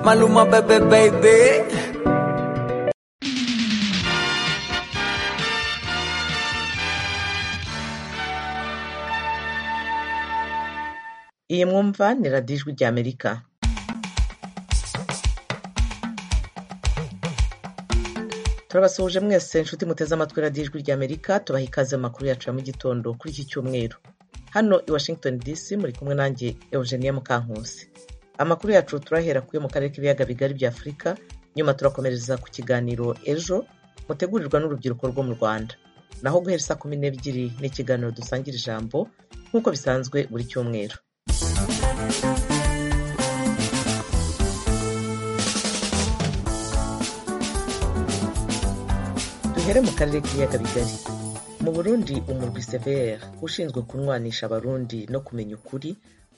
Maluma, bebé, baby. iyi mwumva ni radiyo ijwi rya amerika turabasuhuje mwese inshuti muteze amatwi radiyo ijwi rya amerika tubaha ikaze mu makuru yacu ya mu gitondo kuri iki cyumweru hano i washington dc muri kumwe nanjye eugenie mukankusi amakuru yacu turahera kuyo mu karere k'ibiyaga bigari bya afurika nyuma turakomereza ku kiganiro ejo mutegurirwa n'urubyiruko rwo mu rwanda naho guhera saa kumi n'ebyiri ni ikiganiro dusangira ijambo nk'uko bisanzwe buri cyumweru duhere mu karere k'ibiyaga bigari mu burundi umurwi severe ushinzwe kunwanisha abarundi no kumenya ukuri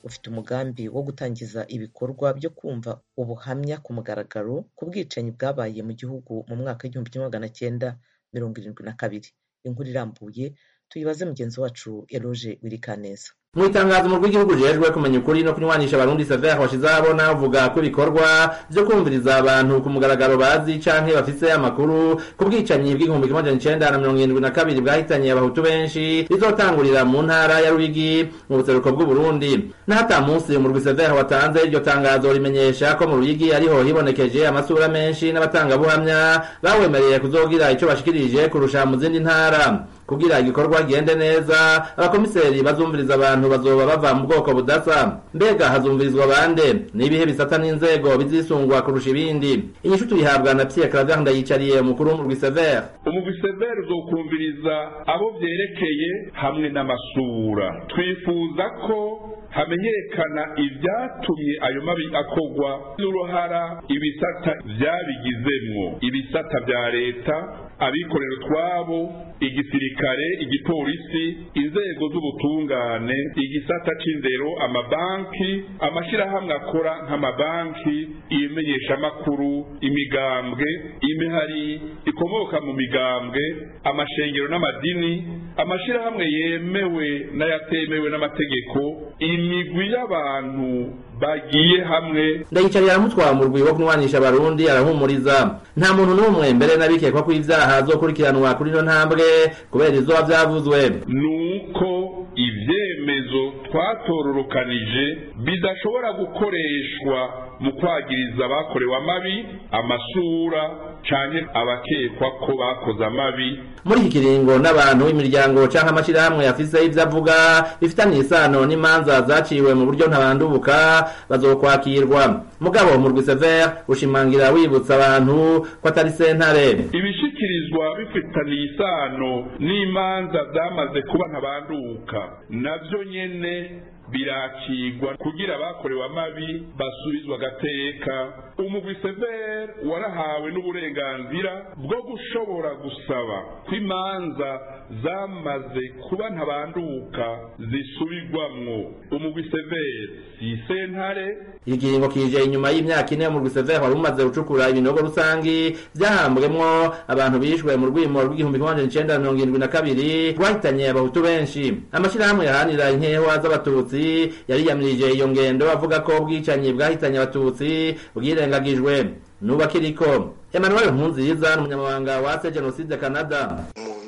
ufite umugambi wo gutangiza ibikorwa byo kumva ubuhamya ku mugaragaro ku bwicanyi bwabaye mu gihugu mu mwaka w'igihumbi kimwe magana cyenda mirongo irindwi na kabiri inkuru irambuye tuyibaze mugenzi wacu eroge wirikaneza mu itangazo umurwi w'igihugu ujejwe kumenya ukuri no kunywanisha abarundi severe washizeho abona avuga ko ibikorwa byo kumviriza abantu ku mugaragaro bazi canke bafise amakuru ku bwicanyi bw'igihumbi kimwe majana icenda na mirongo irindwi na kabiri bwahitanye abahutu benshi bizotangurira mu ntara ya ruyigi mu buseruko bw'uburundi n'ata munsi umurwi severe watanze iryo tangazo rimenyesha ko mu ruyigi ariho hibonekeje amasura menshi n'abatangabuhamya bawemereye kuzogira ico bashikirije kurusha mu zindi ntara kugira igikorwa gende neza abakomiseri bazumviriza abantu bazoba bava mu bwoko budasa mbega hazumvirizwa bande n'ibihe bisata n'inzego bizisungwa kurusha ibindi inyishu tuyihabwa na pierre claver ndayicariye umukuru w'umurwi severe umubiseveri uzokumviriza abo byerekeye hamwe n'amasura twifuza ko hamenyekana ibyatumye ayo mabi akogwa n'uruhara ibisata byabigizemwo ibisata bya leta abikorera utwabo igisirikare igipolisi inzego z'ubutungane igisata c'indero amabanki amashirahamwe akora nk'amabanki ibimenyeshamakuru imigambwe imihari ikomoka mu migambwe amashengero n'amadini amashirahamwe yemewe n'ayatemewe n'amategeko imigwi y'abantu bagiye hamwe ndayicarira aramutwara mu rwibo kunwanisha abarundi arahumuriza nta muntu n'umwe mbere n'abikekwa ko ibyaha zokurikiranwa kuri ino ntambwe kubera izoba byavuzwe nuko ibyemezo twatororokanije bidashobora gukoreshwa mu kwagiriza abakorewe amabi amasura canke abakekwa ko bakoze amabi muri iki kiringo n'abantu imiryango canke amashirahamwe afise ivyo avuga bifitaniye isano n'imanza zaciwe mu buryo ntabandubuka bazokwakirwa mugabo umurwi severe ushimangira wibutsa abantu ko atari sentare ibishikirizwa bifitaniye isano n'imanza zamaze kuba ntabanduka navyo nyene birakigwa kugira abakorewe amabi basubizwa agateka umugwi severe warahawe n'uburenganzira bwo gushobora gusaba ko imanza zamaze kuba ntabanduka zisubirwamwo umugwi severe si sentare iri kiringo kije inyuma y'imyaka ine umurwi severe wari umaze gucukura ibinogo rusangi byahambwemwo abantu bishwe mu rwimo rw'igihumbi kimwe magana icenda mirongo irindwi na kabiri rwahitanye abahutu benshi amashirahamwe yahanira inkehwa z'abatutsi yariyamirije iyo ngendo avuga ko ubwicanyi bwahitanye abatutsi bwirengagijwe nubakiriko emmanuel nkunziza ni umunyamabanga wa se jenoside canada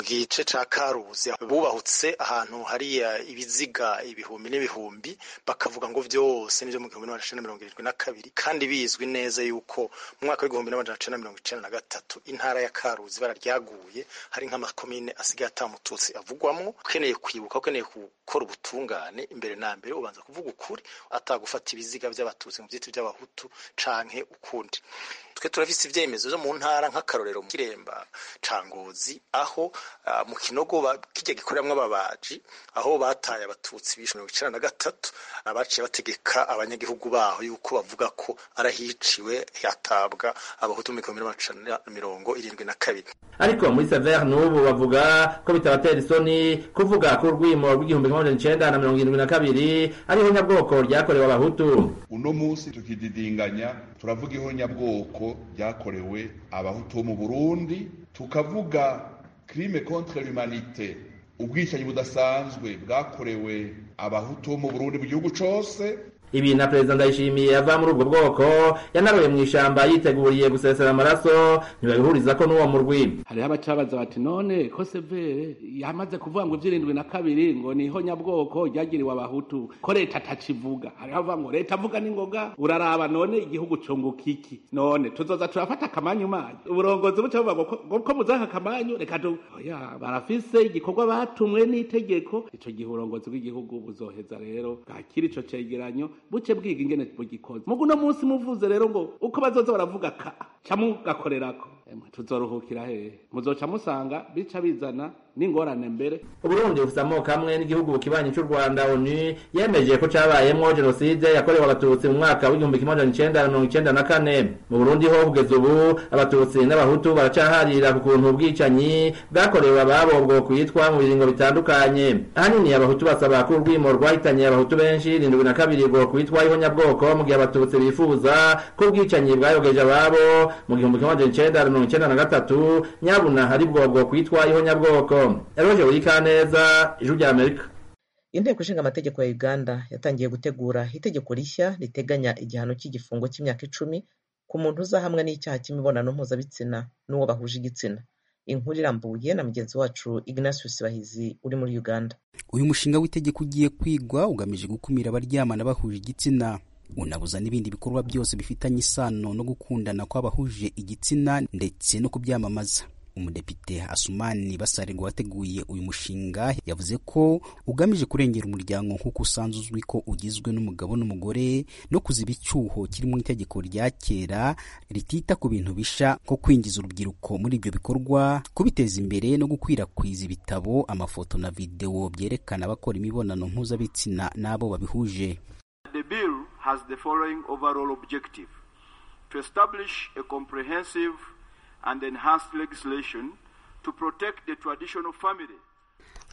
gice ca karuzi bubahutse ahantu hariya ibiziga ibihumbi n'ibihumbi bakavuga ngo byose nibyo mu gihumbi n'amajana mirongo irindwi na kabiri kandi bizwi neza yuko mu mwaka w'igihumbi n'amajana icenda mirongo icenda na gatatu intara ya karuzi ibara ryaguye hari nk'amakomine asigaye atamututsi avugwamwo ukeneye kwibuka ukeneye gukora ubutungane imbere na mbere ubanza kuvuga ukuri atagufata ibiziga by'abatutsi mu byitwa by'abahutu canke ukundi twe turafise ivyemezo vyo mu ntara nk'akarorero mu kiremba ca ngozi aho Uh, mu kinogo kijya gikoreramwo ababaji aho bataye abatutsi bishwe mirongo icenda na gatatu abaciye bategeka abanyagihugu baho yuko bavuga ko arahiciwe hatabwa abahutu mu bihumbi n'amajana mirongo irindwi na kabiri ariko muri severe n'ubu bavuga ko bitabatera isoni kuvuga ko urwimo rw'igihumbi kimwe majana icenda na mirongo irindwi na kabiri ariho nyabwoko ryakorewe abahutu uno munsi tukididinganya turavuga iho nyabwoko ryakorewe abahutu bo mu burundi tukavuga crime contre l'humanité ubwicanyi budasanzwe bwakorewe abahutu bo mu Burundi mu gihugu cose ibi na perezida ndayishimiye ava muri ubwo bwoko yanaroye mu ishyamba yiteguriye gusesera amaraso ntibabihuriza ko n'uwo murwi hariho abacabaza bati none ko severe yamaze kuvuga ngo iby'irindwi na kabiri ngo ni ihonyabwoko ryagiriwe abahutu ko leta atakivuga hariho abavuga ngo leta avuga n'ingoga uraraba none igihugu cunguka iki none tuzoza turafata akamanyu manyu uburongozi buca buvuga ngo ko- ko muzaha akamanyu reka du oya barafise igikorwa batumwe n'itegeko ico gihe uburongozi bw'igihugu buzoheza rero bwakira ico cegeranyo buce bwiga ingene bugikoze mugu uno munsi muvuze rero ngo uko bazoza baravuga ka ca mugakorerako Emwe, tuzoruhukira hehe muzoca musanga bica bizana n'ingorane mbere uburundi bufite amoko amwe n'igihugu kibanyi cy'u rwanda onu yemeje ko cyabayemo jenoside yakorewe abatutsi mu mwaka w'igihumbi kimwe magana icenda na mirongo icenda na kane mu burundi ho kugeza ubu abatutsi n'abahutu baracaharira ku kuntu ubwicanyi bwakorewe ababo bwo kwitwa mu biringo bitandukanye ahanini abahutu basaba ko urwimo rwahitanye abahutu benshi irindwi na kabiri bwo kwitwa ihonyabwoko mu gihe abatutsi bifuza ko ubwicanyi bwayogeje ababo mu gihumbi kimwe magana icenda na mirongo icenda na gatatu nyabuna hari bwo bwo kwitwa ihonyabwoko eroge wikaneza ijwi rya amerika inteko ishinga amategeko ya uganda yatangiye gutegura itegeko rishya riteganya igihano cy'igifungo cy'imyaka icumi ku muntu uzahamwa n'icyaha cy'imibonano mpuzabitsina n'uwo bahuje igitsina inkuru irambuye na mugenzi wacu ignatius bahizi uri muri uganda uyu mushinga w'itegeko ugiye kwigwa ugamije gukumira abaryamana bahuje igitsina unabuza n'ibindi bikorwa byose bifitanye isano no gukundana kw'abahuje igitsina ndetse no kubyamamaza umudepite asumani basarirwa wateguye uyu mushinga yavuze ko ugamije kurengera umuryango nk'uko usanzwe uzwi ko ugizwe n'umugabo n'umugore no kuziba icyuho kiri mu itegeko rya kera ritita ku bintu bisha nko kwinjiza urubyiruko muri ibyo bikorwa kubiteza imbere no gukwirakwiza ibitabo amafoto na videwo byerekana abakora imibonano mpuzabitsina n'abo babihuje The bill has the following overall objective to establish a comprehensive and enhanced legislation to protect the traditional family.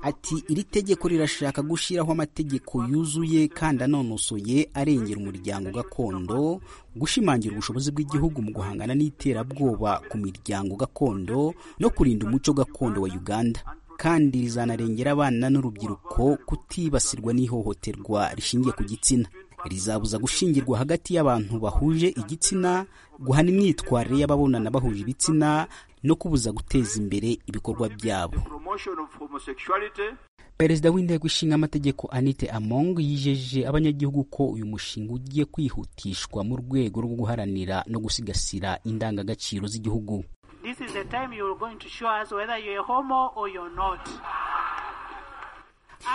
ati iri tegeko rirashaka gushyiraho amategeko yuzuye kandi anonosoye arengera umuryango gakondo gushimangira ubushobozi bw'igihugu mu guhangana n'iterabwoba ku miryango gakondo no kurinda umuco gakondo wa uganda kandi rizanarengera abana n'urubyiruko kutibasirwa n'ihohoterwa rishingiye ku gitsina rizabuza gushingirwa hagati y'abantu bahuje igitsina guhana imyitwarire y'ababonana bahuje ibitsina no kubuza guteza imbere ibikorwa byabo Promotion of homosexuality perezida w'inteko ishinga amategeko anite among yijeje abanyagihugu ko uyu mushinga ugiye kwihutishwa mu rwego rwo guharanira no gusigasira indangagaciro z'igihugu This is the time you're going to show us whether you're a homo or you're not.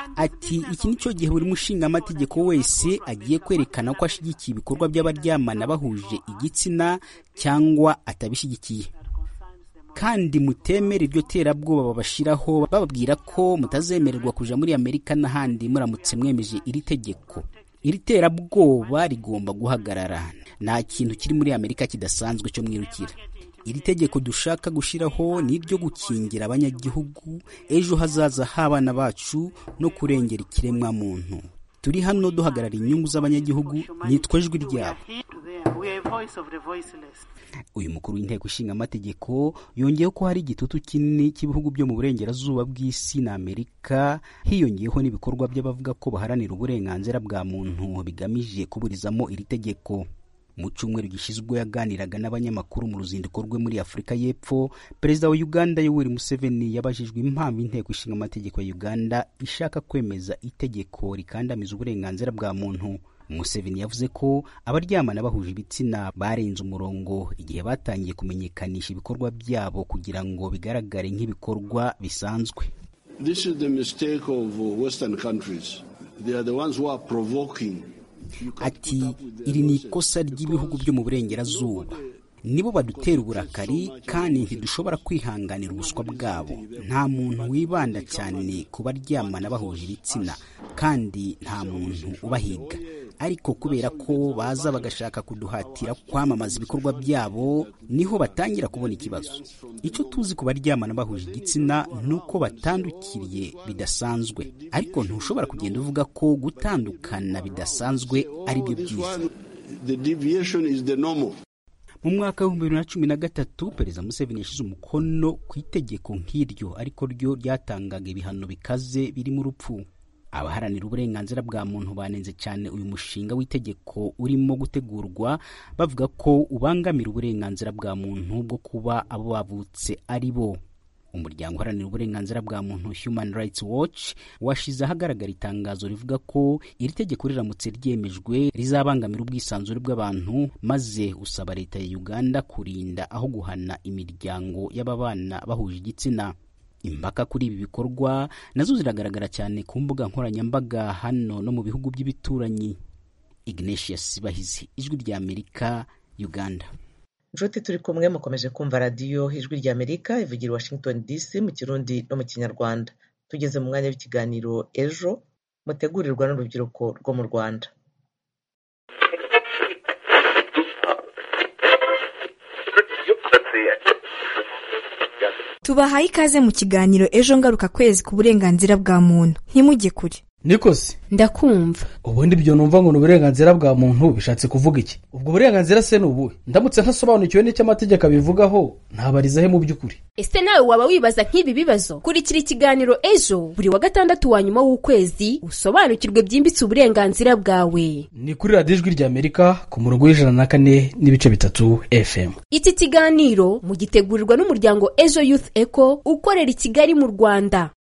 And this ati business iki of- ni cyo gihe buri mushingamategeko wese agiye kwerekana ko ashyigikiye ibikorwa by'abaryamana bahuje igitsina cyangwa atabishyigikiye kandi mutemere iryo terabwoba babashyiraho bababwira ko mutazemererwa kuja muri amerika n'ahandi muramutse mwemeje iri tegeko iri terabwoba rigomba guhagarara nta kintu kiri muri amerika kidasanzwe cyo mwirukira iri tegeko dushaka gushyiraho ni iryo gukingira abanyagihugu ejo hazaza h'abana bacu no kurengera ikiremwa muntu turi hano duhagarara inyungu z'abanyagihugu nitwa ijwi We ryabo are here to them. We are a voice of the voiceless. uyu mukuru w'inteko ishinga amategeko yongeyeho ko hari igitutu kinini cy'ibihugu byo mu burengerazuba bw'isi na amerika hiyongeyeho n'ibikorwa by'abavuga ko baharanira uburenganzira bwa muntu bigamije kuburizamo iri tegeko mu cyumweru gishyizwe yaganiraga n'abanyamakuru mu ruzinduko rwe muri afurika y'epfo perezida wa uganda yoweri museveni yabajijwe impamvu inteko ishinga amategeko ya uganda ishaka kwemeza itegeko rikandamiza uburenganzira bwa muntu museveni yavuze ko abaryamana bahuje ibitsina barenze umurongo igihe batangiye kumenyekanisha ibikorwa byabo kugira ngo bigaragare nk'ibikorwa bisanzwe This is the mistake of uh, Western countries. They are the ones who are provoking. You can't ati put up with their iri ni nonsense ikosa ry'ibihugu because byo mu burengerazuba nibo badutera uburakari kandi ntidushobora kwihanganira ubuswa bwabo nta muntu wibanda cyane ku baryamana bahuje ibitsina kandi nta muntu ubahiga ariko kubera ko baza bagashaka kuduhatira kwamamaza ibikorwa byabo niho batangira kubona ikibazo icyo tuzi ku baryamana bahuje igitsina ni uko batandukiriye bidasanzwe ariko ntushobora kugenda uvuga ko gutandukana bidasanzwe ari byo this byiza one, the deviation is the normal. mu mwaka w'ibihumbi bibiri na cumi na gatatu perezida museveni yashyize umukono ku itegeko nk'iryo ariko ryo ryatangaga ibihano bikaze birimo urupfu abaharanira uburenganzira bwa muntu banenze cyane uyu mushinga w'itegeko urimo gutegurwa bavuga ko ubangamira uburenganzira bwa muntu bwo kuba abo bavutse ari bo umuryango uharanira uburenganzira bwa muntu human rights watch washize ahagaragara itangazo rivuga ko iri tegeko riramutse ryemejwe rizabangamira ubwisanzure bw'abantu maze usaba leta ya uganda kurinda aho guhana imiryango y'ababana bahuje igitsina impaka kuri ibi bikorwa nazo ziragaragara cyane ku mbuga nkoranyambaga hano no mu bihugu by'ibituranyi ignatius bahizi ijwi rya amerika uganda inshuti turi kumwe mukomeje kumva radiyo ijwi rya amerika ivugira washington dc mu kirundi no mu kinyarwanda tugeze mu mwanya w'ikiganiro ejo mutegurirwa n'urubyiruko rwo mu rwanda tubahaye ikaze mu kiganiro ejo ngaruka kwezi ku burenganzira bwa muntu ntimujye kure nikosi ndakumva ubundi ibyo numva ngo ni uburenganzira bwa muntu bishatse kuvuga iki ubwo burenganzira se ni ubuhe ndamutse ntasobanukiwe n'icyo amategeko abivugaho ntabarizahe mu by'ukuri ese nawe waba wibaza nk'ibi bibazo kurikira ikiganiro ejo buri wa gatandatu wa nyuma w'ukwezi usobanukirwe byimbitse uburenganzira bwawe ni kuri radiyo ijwi rya amerika ku murongo w'ijana na kane n'ibice bitatu fm iki kiganiro mugitegurirwa n'umuryango ejo youth eco ukorera i kigali mu rwanda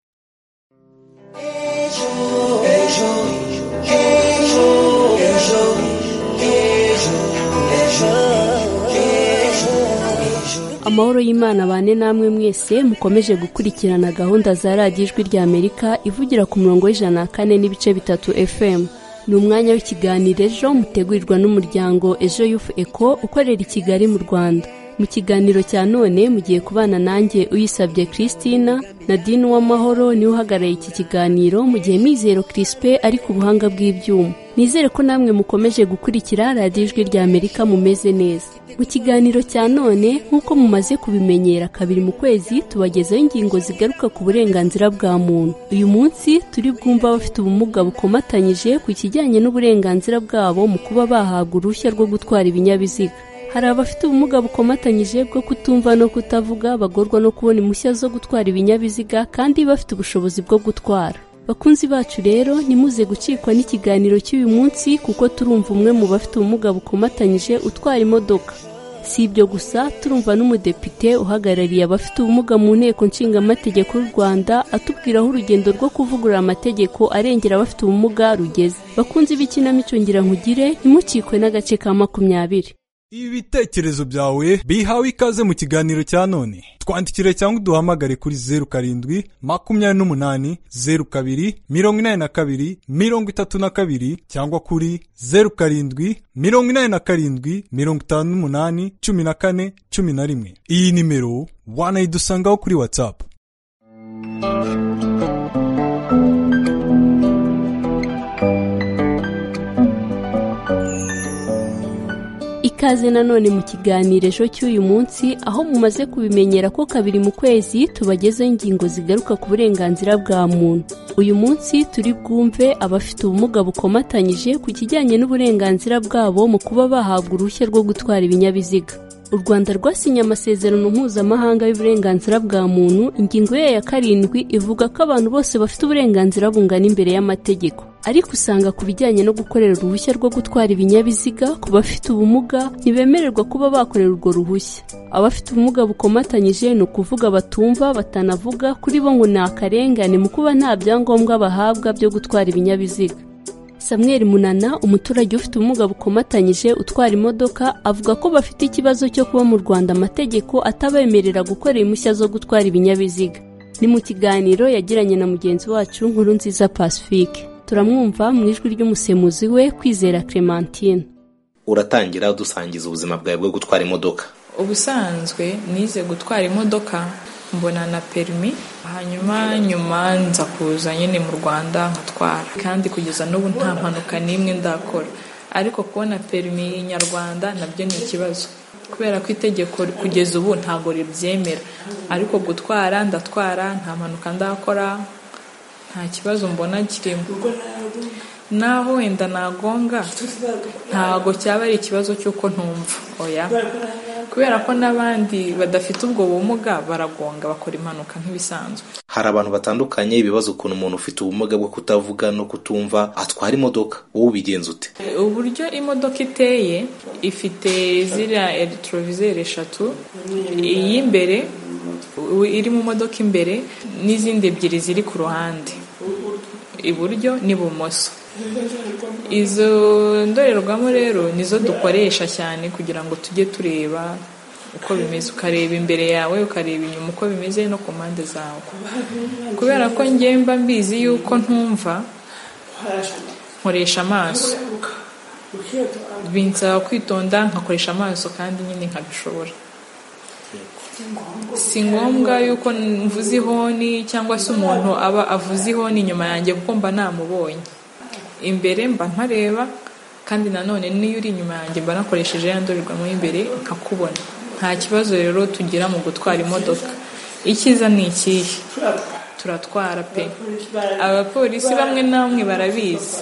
amahoro y'imana bane namwe mwese mukomeje gukurikirana gahunda za radiyo ijwi rya amerika ivugira ku murongo w'ijana na kane n'ibice bitatu fm ni umwanya w'ikiganiro ejo mutegurirwa n'umuryango ejo yufu eko ukorera i kigali mu rwanda mu kiganiro cya none mugiye kubana nanjye uyisabye christina na dini w'amahoro niwe uhagarariye iki kiganiro mu gihe mizero crispe ari ku buhanga bw'ibyuma nizere ko namwe mukomeje gukurikira radiyo ijwi rya amerika mumeze neza mu kiganiro cya none nk'uko mumaze kubimenyera kabiri mu kwezi tubagezaho ingingo zigaruka ku burenganzira bwa muntu uyu munsi turi bwumva abafite ubumuga bukomatanyije ku kijyanye n'uburenganzira bwabo mu kuba bahabwa uruhushya rwo gutwara ibinyabiziga hari abafite ubumuga bukomatanyije bwo kutumva no kutavuga bagorwa no kubona impushya zo gutwara ibinyabiziga kandi bafite ubushobozi bwo gutwara bakunzi bacu rero ntimuze gucikwa n'ikiganiro cy'uyu munsi kuko turumva umwe mu bafite ubumuga bukomatanyije utwara imodoka si ibyo gusa turumva n'umudepite uhagarariye abafite ubumuga mu nteko nshingamategeko y'u rwanda atubwira aho urugendo rwo kuvugurura amategeko arengera abafite ubumuga rugeze bakunze ibikinamico ngira nkugire ntimucikwe n'agace ka makumyabiri ibitekerezo byawe bihawe ikaze mu kiganiro cya none twandikire cyangwa uduhamagare kuri zeru karindwi makumyabiri n'umunani zeru kabiri mirongo inani na kabiri mirongo itatu na kabiri cyangwa kuri zeru karindwi mirongo inani na karindwi mirongo itanu n'umunani cumi na kane cumi na rimwe iyi nimero wanayidusangaho kuri watsapu ikaze nanone mu kiganiro ejo cy'uyu munsi aho mumaze kubimenyera ko kabiri mu kwezi tubagezeho ingingo zigaruka ku burenganzira bwa muntu uyu munsi turi bwumve abafite ubumuga bukomatanyije ku kijyanye n'uburenganzira bwabo mu kuba bahabwa uruhushya rwo gutwara ibinyabiziga u rwanda rwasinye amasezerano mpuzamahanga y'uburenganzira bwa muntu ingingo yayo ya karindwi ivuga ko abantu bose bafite uburenganzira bungana imbere y'amategeko ariko usanga ku bijyanye no gukorera uruhushya rwo gutwara ibinyabiziga ku bafite ubumuga ntibemererwa kuba bakorera urwo ruhushya abafite ubumuga bukomatanyije ni ukuvuga batumva batanavuga kuri bo ngo ni akarengane mu kuba nta byangombwa bahabwa byo gutwara ibinyabiziga samuel munana umuturage ufite ubumuga bukomatanyije utwara imodoka avuga ko bafite ikibazo cyo kuba mu rwanda amategeko atabemerera gukorera impushya zo gutwara ibinyabiziga ni mu kiganiro yagiranye na mugenzi wacu nkuru nziza pacifique turamwumva mu ijwi ry'umusemuzi we kwizera clementine uratangira udusangiza ubuzima bwawe bwo gutwara imodoka ubusanzwe nize gutwara imodoka mbona na perimi hanyuma nyuma nza kuza nyine mu rwanda nkatwara kandi kugeza n'ubu nta mpanuka n'imwe ndakora ariko kubona perimi nyarwanda nabyo ni ikibazo kubera ko itegeko kugeza ubu ntabwo ribyemera ariko gutwara ndatwara nta mpanuka ndakora nta kibazo mbona kirimo naho wenda nagonga ntago cyaba ari ikibazo cy'uko ntumva oya kubera ko n'abandi badafite ubwo bumuga baragonga bakora impanuka nk'ibisanzwe hari abantu batandukanye bibaza ukuntu umuntu ufite ubumuga bwo kutavuga no kutumva atwara imodoka wowe ubigenza ute uburyo imodoka iteye ifite ziriya eregitorovizeri eshatu iy'imbere iri mu modoka imbere n'izindi ebyiri ziri ku ruhande iburyo n'ibumoso izo ndorerwamo rero nizo dukoresha cyane kugira ngo tujye tureba uko bimeze ukareba imbere yawe ukareba inyuma uko bimeze no ku mpande zawe kubera ko ngemba mbizi yuko ntumva nkoresha amaso binsaba kwitonda nkakoresha amaso kandi nyine nkabishobora si ngombwa yuko mvuze ihoni cyangwa se umuntu aba avuze ihoni inyuma yanjye kuko mba namubonye imbere mba nkareba kandi nanone n'iyo uri inyuma yanjye mba nakoresheje ya ndorerwamo y'imbere nkakubona nta kibazo rero tugira mu gutwara imodoka icyiza ni ikihe turatwara pe abapolisi bamwe na bamwe barabizi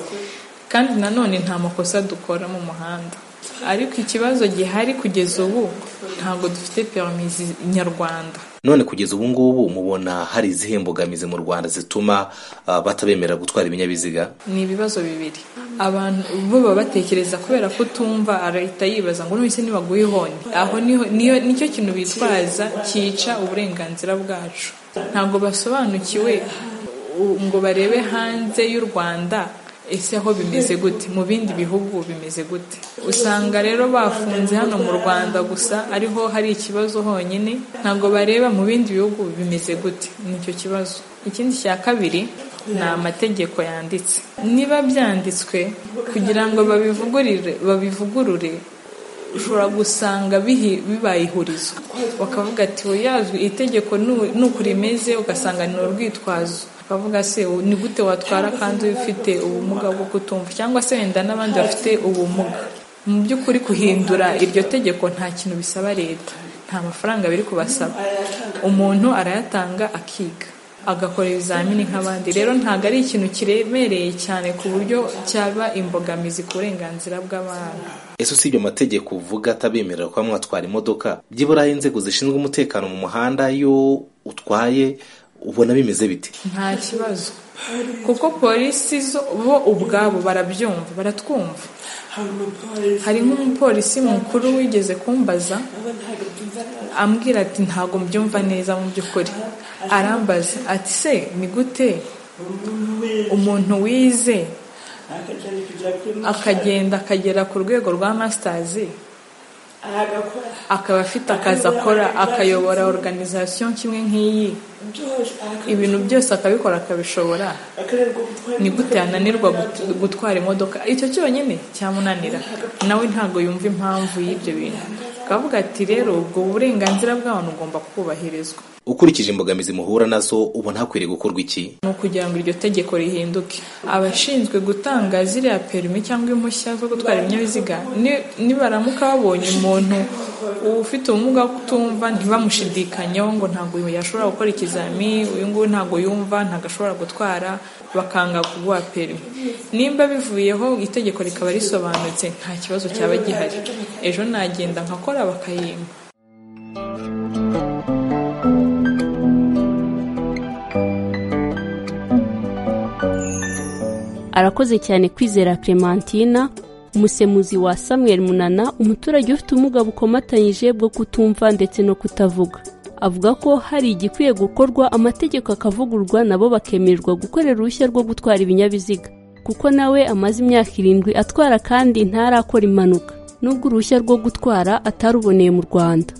kandi nanone nta makosa dukora mu muhanda ariko ikibazo gihari kugeza ubu ntabwo dufite perimi nyarwanda none kugeza ubu ngubu mubona hari izihe mbogamizi mu rwanda zituma ah, batabemerera gutwara ibinyabiziga ni ibibazo bibiri abantu bo baba batekereza kubera ko utumva arahita yibaza ngo none se nibaguhe ihoni aho niho- niyo nicyo kintu bitwaza cyica uburenganzira bwacu ntabwo basobanukiwe u- ngo barebe hanze y'u rwanda ese ho bimeze gute mu bindi bihugu bimeze gute usanga rero bafunze hano mu rwanda gusa ariho hari ikibazo honyine ntabwo bareba mu bindi bihugu bimeze gute nicyo kibazo ikindi cya kabiri ni amategeko yanditse niba byanditswe kugira ngo babivugurire babivugurure ushobora gusanga bihi- bibaye ihurizo bakavuga ati yazwi itegeko nu- ni uku rimeze ugasanga ni urwitwazo bakavuga se u- ni gute watwara kandi ufite ubumuga bwo kutumva cyangwa se wenda n'abandi bafite ubumuga mu by'ukuri guhindura iryo tegeko nta kintu bisaba leta nta mafaranga biri kubasaba umuntu arayatanga akiga agakora ibizamini nk'abandi rero ntabwo ari ikintu kiremereye cyane ku buryo cyaba imbogamizi ku burenganzira bw'abantu ese usibye amategeko uvuga atabemerera kuba mwatwara imodoka byibura inzego zishinzwe umutekano mu muhanda iyo utwaye ubona bimeze bite nta kibazo kuko polisi zo bo ubwabo barabyumva baratwumva hari nk'umupolisi mukuru wigeze kumbaza ambwira ati ntabwo mbyumva neza mu by'ukuri arambaza ati se ni gute umuntu wize akagenda akagera ku rwego rwa masitazi akaba afite akazi akora akayobora organization kimwe nk'iyi ibintu byose akabikora akabishobora ni gute yananirwa gut- gutwara imodoka icyo cyonyine cyamunanira nawe ntabwo yumva impamvu y'ibyo bintu akavuga ati rero ubwo burenganzira bw'abantu bugomba kubahirizwa ukurikije imbogamizi muhura nazo ubona hakwiriye gukorwa iki ni ukugira ngo iryo tegeko rihinduke abashinzwe gutanga ziriya perimi cyangwa impushya zo gutwara ibinyabiziga ni- nibaramuka babonye umuntu ufite ubumuga bwo kutumva ntibamushidikanyeho ngo ntabwo uyu yashobora gukora ikizami uyu nguyu ntabwo yumva ntabwo ashobora gutwara bakanga kuguha perimi nimba bivuyeho itegeko rikaba risobanutse nta kibazo cyaba gihari ejo nagenda nkakora bakayimba arakoze cyane kwizera clementina umusemuzi wa samuel munana umuturage ufite ubumuga bukomatanyije bwo kutumva ndetse no kutavuga avuga ko hari igikwiye gukorwa amategeko akavugurwa nabo bakemererwa gukorera uruhushya rwo gutwara ibinyabiziga kuko nawe amaze imyaka irindwi atwara kandi ntarakora impanuka nubwo uruhushya rwo gutwara ataruboneye mu rwanda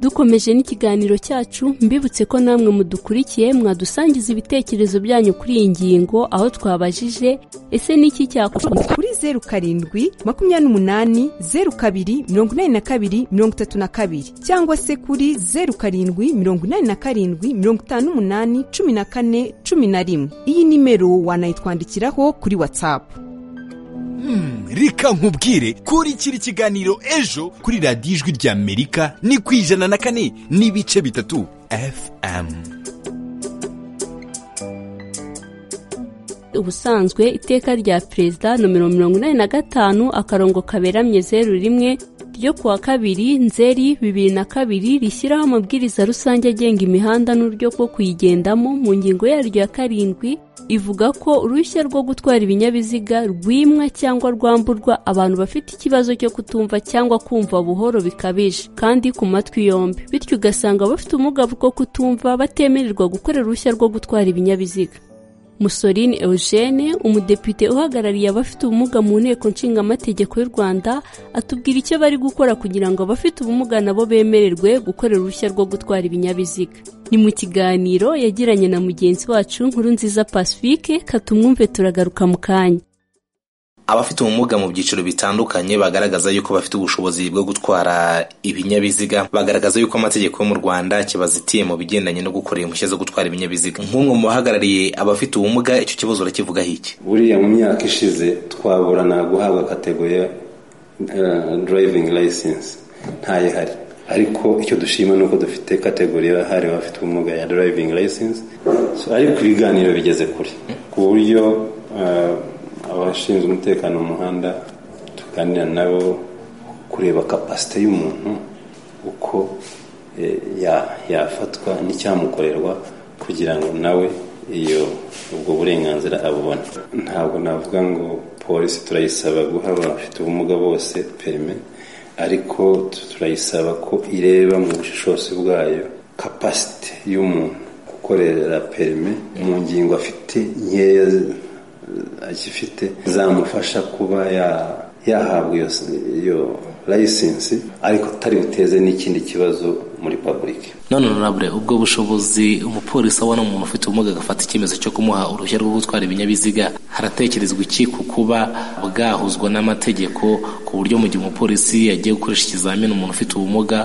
dukomeje n'ikiganiro cyacu mbibutse ko namwe mudukurikiye mwadusangiza ibitekerezo byanyu kuri iyi ngingo aho twabajije ese ni iki cyakorwa kuri zeru karindwi makumyabiri n'umunani zeru kabiri mirongo inani na kabiri mirongo itatu na kabiri cyangwa se kuri zeru karindwi mirongo inani na karindwi mirongo itanu n'umunani cumi na kane cumi na rimwe iyi nimero wanayitwandikiraho kuri watsapu reka nkubwire kurikira ikiganiro ejo kuri radiyo ijwi rya amerika ni ku ijana na kane n'ibice bitatu fm ubusanzwe iteka rya perezida nomero mirongo inani na gatanu akarongo kaberamye zeru rimwe ryo kuwa kabiri nzeri bibiri na kabiri rishyiraho amabwiriza rusange agenga imihanda n'uburyo bwo kuyigendamo mu ngingo yaryo ya karindwi ivuga ko uruhushya rwo gutwara ibinyabiziga rwimwa cyangwa rwamburwa abantu bafite ikibazo cyo kutumva cyangwa kumva buhoro bikabije kandi ku matwi yombi bityo ugasanga bafite ubumuga bwo kutumva batemererwa gukorera uruhushya rwo gutwara ibinyabiziga musoline eugene umudepite uhagarariye abafite ubumuga mu nteko nshingamategeko y'u rwanda atubwira icyo bari gukora kugira ngo abafite ubumuga nabo bemererwe gukorera uruhushya rwo gutwara ibinyabiziga ni mu kiganiro yagiranye na mugenzi wacu nkuru nziza pacifique katumwumve turagaruka mu kanya abafite ubumuga mu byiciro bitandukanye bagaragaza yuko bafite ubushobozi bwo gutwara ibinyabiziga bagaragaza yuko amategeko yo mu rwanda kibazitiye mu bigendanye no gukora impushya zo gutwara ibinyabiziga nk'umwe mu bahagarariye abafite ubumuga icyo kibazo urakivugaho iki buriya mu myaka ishize twaburana guhabwa kategori ya durayivingi layisensi ntayo ihari ariko icyo dushima ni uko dufite kategori yahariwe abafite ubumuga ya durayivingi layisensi ariko ibiganiro bigeze kure ku buryo abashinzwe umutekano mu muhanda tuganira nabo kureba kapasite y'umuntu uko yafatwa n'icyamukorerwa kugira ngo nawe iyo ubwo burenganzira abubona ntabwo navuga ngo polisi turayisaba guha abafite ubumuga bose perime ariko turayisaba ko ireba mu bushishozi bwayo kapasite y'umuntu gukorera perime mu ngingo afite nkeya agifite zamufasha kuba yahabwa iyo layisensi ariko atari buteze n'ikindi kibazo muri pabulike none honorable ubwo bushobozi umupolisi abona umuntu ufite ubumuga agafata icyemezo cyo kumuha uruhushya rwo gutwara ibinyabiziga haratekerezwa iki ku kuba bwahuzwa n'amategeko ku buryo mu gihe umupolisi yagiye gukoresha ikizamini umuntu ufite ubumuga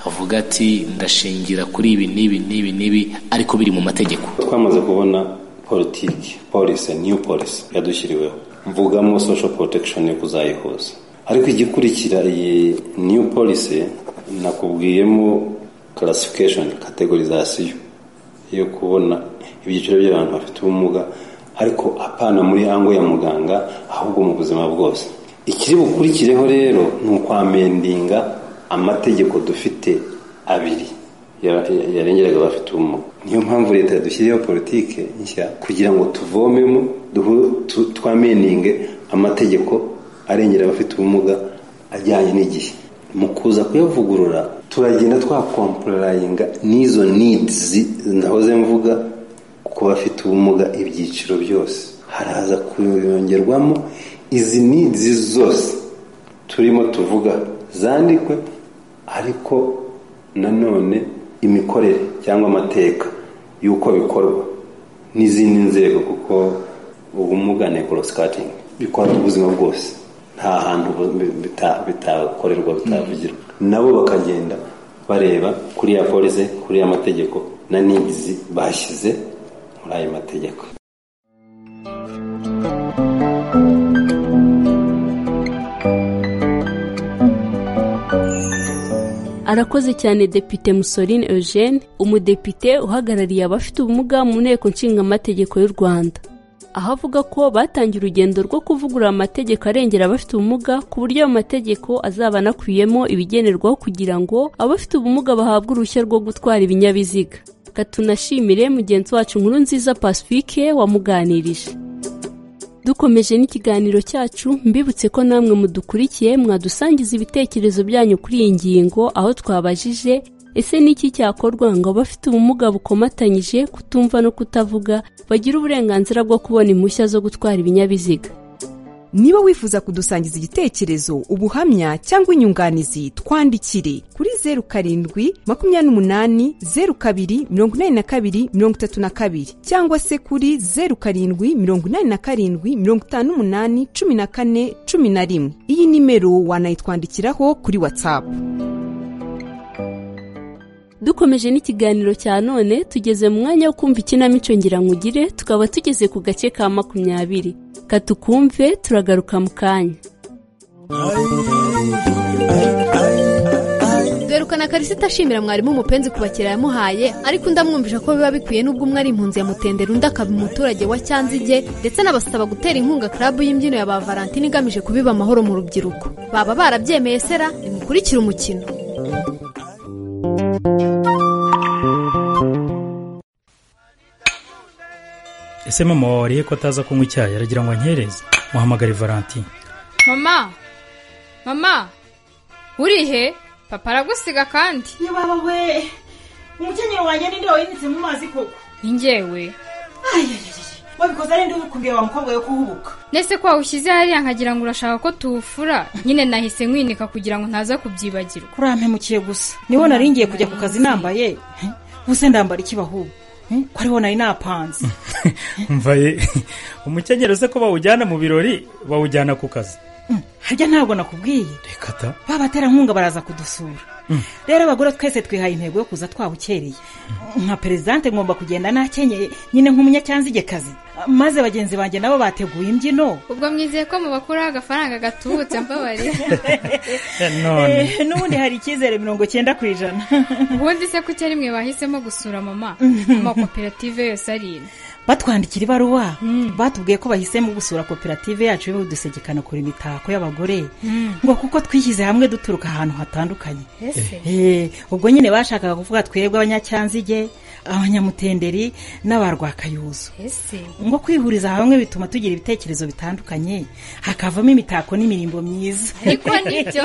avuga ati ndashingira kuri ibi n'ibi n'ibi n'ibi ariko biri mu mategeko twamaze kubona politiki polisi niyo polisi yadushyiriweho mvugamo social protection yo kuzayihuza ariko igikurikira iyi niyo polisi nakubwiyemo classification categorization yo kubona ibyiciro by'abantu bafite ubumuga ariko apana muri ango ya muganga ahubwo mu buzima bwose ikiri bukurikireho rero ni ukwamendinga amategeko dufite abiri yarengeraga abafite ubumuga niyo mpamvu leta yadushyiriyeho politiki nshya kugira ngo tuvomemo twameninge amategeko arengera abafite ubumuga ajyanye n'igihe mu kuza kuyavugurura turagenda twakomporayinga n'izo nidizi nahoze mvuga ku bafite ubumuga ibyiciro byose haraza kuyongerwamo izi nidizi zose turimo tuvuga zandikwe ariko nanone imikorere cyangwa amateka y'uko bikorwa n'izindi nzego kuko ubumuga nekorosikati bikora ubuzima bwose nta hantu bitakorerwa bitavugirwa nabo bakagenda bareba kuri ya polisi kuri ya mategeko na n'ibizi bashyize muri ayo mategeko arakoze cyane depite musoline eugene umudepite uhagarariye abafite ubumuga mu nteko nshingamategeko y'u rwanda aho avuga ko batangiye urugendo rwo kuvugurura amategeko arengera abafite ubumuga ku buryo ayo mategeko azaba anakubiyemo ibigenerwaho kugira ngo abafite ubumuga bahabwe uruhushya rwo gutwara ibinyabiziga katunashimire mugenzi wacu nkuru nziza pacifique wamuganirije dukomeje n'ikiganiro cyacu mbibutse ko namwe mudukurikiye mwadusangiza ibitekerezo byanyu kuri iyi ngingo aho twabajije ese n'iki cyakorwa ngo abafite ubumuga bukomatanyije kutumva no kutavuga bagire uburenganzira bwo kubona impushya zo gutwara ibinyabiziga niba wifuza kudusangiza igitekerezo ubuhamya cyangwa inyunganizi twandikire kuri zeru karindwi makumyabiri n'umunani zeru kabiri mirongo inani na kabiri mirongo itatu na kabiri cyangwa se kuri zeru karindwi mirongo inani na karindwi mirongo itanu n'umunani cumi na kane cumi na rimwe iyi nimero wanayitwandikiraho kuri watsapu dukomeje n'ikiganiro cya none tugeze mu mwanya wo kumva ikinamico ngirankugire tukaba tugeze ku gace ka makumyabiri katukumve turagaruka mu kanya dore uko na karisita ashimira mwarimu umupenzi ku bakiriya yamuhaye ariko undi amwumvisha ko biba bikwiye n'ubwo umwe ari impunzi ya mutendera undi akaba umuturage wa cyanzige ndetse anabasaba gutera inkunga club y'imbyino ya ba valentine igamije kubiba amahoro mu rubyiruko baba barabyemeye sera nimukurikire umukino ese mama wariye ko ataza kunywa icyayi aragira ngo ankereze muhamagare valentine mama mama urihe papa aragusiga kandi iyo baba we umukenyero wanjye ninde wayimitse mu mazi koko ni njyewe wabikoze ari ndi kumbwira wa mukobwa yo kuhubuka nese ko wawushyize hariya nkagira ngo urashaka ko tuwufura nyine nahise nkwinika kugira ngo ntaza kubyibagirwa urampemukiye gusa niho nari ngiye kujya ku kazi nambaye He? ubuse ndambara iki bahubu He? ko ariho nari napanze mvaye umukenyero se ko bawujyana mu birori bawujyana ku kazi harya ntabwo nakubwiye kata babaterankunga baraza kudusura rero abagore twese twihaye intego yo kuza twawukereye nka perezidante ngomba kugenda nakenyeye nyine nk'umunyacyanzigekazi maze bagenzi banjye nabo bateguye imbyino ubwo mwizeye ko mubakuraho agafaranga gatubutse mbabarira none Eh, n'ubundi hari icyizere mirongo cyenda ku ijana ubundi se kuki ari mwe bahisemo gusura mama amakoperative yose ari ino batwandikira ibaruwa batubwiye ko bahisemo gusura koperative yacu y'udusegekano kure imitako y'abagore ngo kuko twishyize hamwe duturuka ahantu hatandukanye ese Eh, ubwo nyine bashakaga kuvuga twebwe abanyacyanzige abanyamutenderi n'abarwakayuzu ese ngo kwihuriza hamwe bituma tugira ibitekerezo bitandukanye hakavamo imitako n'imirimbo myiza ariko nibyo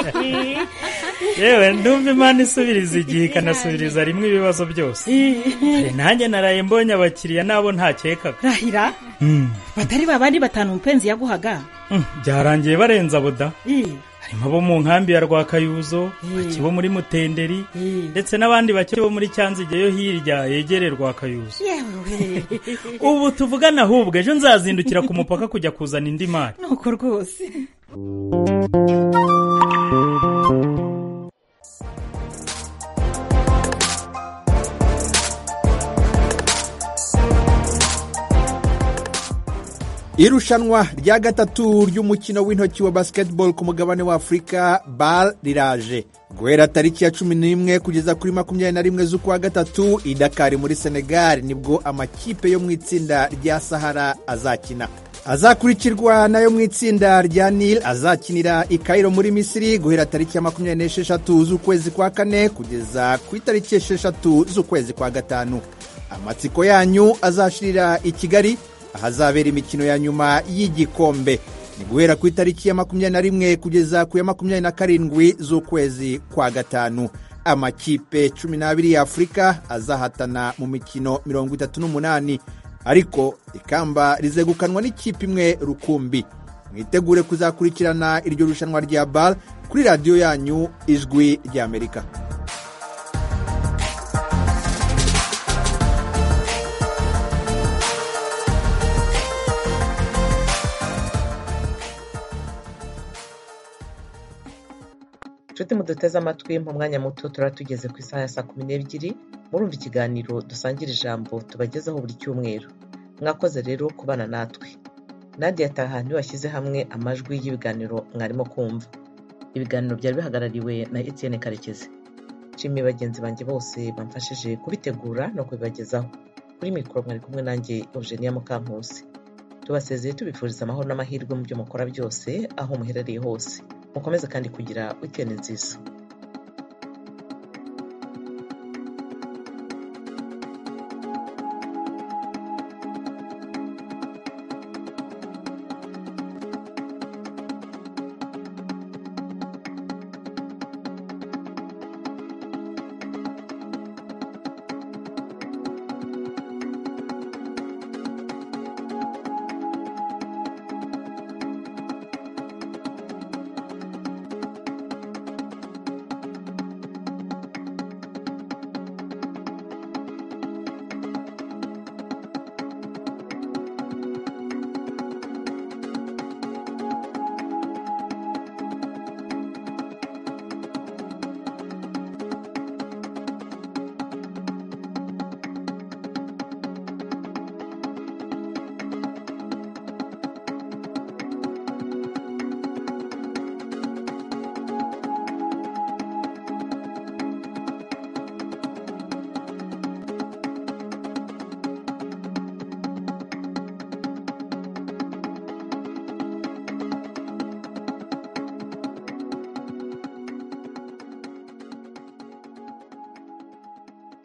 yewe ndumva imana isubiriza igihe ikanasubiriza rimwe ibibazo byose Kare nanjye naraye mbonye abakiriya nabo ntakekaga rahira Mm, batari babandi batanu umupenzi yaguhaga mm, byarangiye barenza boda Eh, harimo abo mu nkambi ya rwakayuzo bake bo muri mutenderi ndetse n'abandi bake bo muri cyanzige yo hirya yegereye rwakayuzo yewe ubu tuvugana ahubwo ejo nzazindukira ku mupaka kujya kuzana indi mari nuko rwose irushanwa rya gatatu ry'umukino w'intoki wa basketball ku mugabane wa afurika bal riraje guhera tariki ya cumi n'imwe kugeza kuri makumyabiri na rimwe z'ukwa gatatu i dakari muri senegal nibwo amakipe yo mu itsinda rya sahara azakina azakurikirwa n'ayo mu itsinda rya nil azakinira i kairo muri misiri guhera tariki ya makumyabiri n'esheshatu z'ukwezi kwa kane kugeza ku itariki esheshatu z'ukwezi kwa gatanu amatsiko yanyu azashirira i kigali ahazabera imikino ya nyuma y'igikombe ni guhera ku itariki ya makumyabiri na rimwe kugeza ku ya makumyabiri na karindwi z'ukwezi kwa gatanu amakipe cumi n'abiri ya afurika azahatana mu mikino mirongo itatu n'umunani ariko ikamba rizegukanwa n'ikipe imwe rukumbi mwitegure kuzakurikirana iryo rushanwa rya bar kuri radiyo yanyu ijwi ry'amerika inshuti muduteze amatwi mu mwanya muto turaba tugeze ku isaha ya saa kumi n'ebyiri murumva ikiganiro dusangira ijambo tubagezaho buri cyumweru mwakoze rero kubana natwe nandi yataha niwe washyize hamwe amajwi y'ibiganiro mwarimo kumva ibiganiro byari bihagarariwe na etienne karekezi nshimiye bagenzi banjye bose bamfashije kubitegura no kubibagezaho kuri mikoro mwari kumwe nanjye eugenia mukankusi tubasezeye tubifuriza amahoro n'amahirwe mu byo mukora byose aho muherereye hose mukomeze kandi kugira wikendi nziza